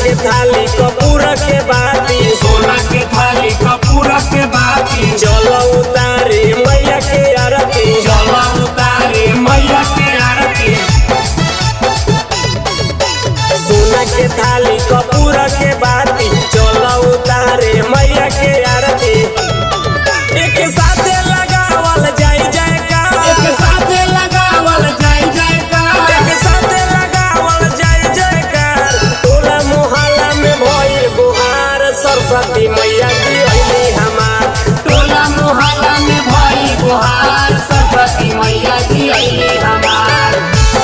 के थाली कपूर के बाती सोना के थाली कपूर के बाती चलो उतारे मैया के आरती जला उतारे मैया के आरती सोना के थाली कपूर के बाती चलो उतारे मैया के आरती एक साथे लगावल जाई एक जयकार साथे लगावल जाय जयकार एक साथे लगावल जाई जयकार टोला मोहल्ला में भइल गुहार सरस्वती मैया की अइली हमार टोला मोहल्ला में भई गुहार सरस्वती मैया जी अइली हमार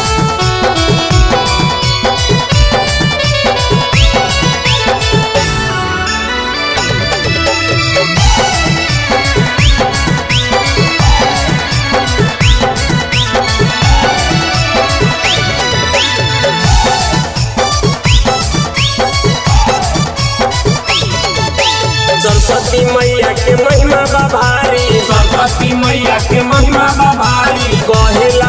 सरस्वती मैया के महिमा बा भारी सरस्वती मैया के महिमा बा भारी कहेला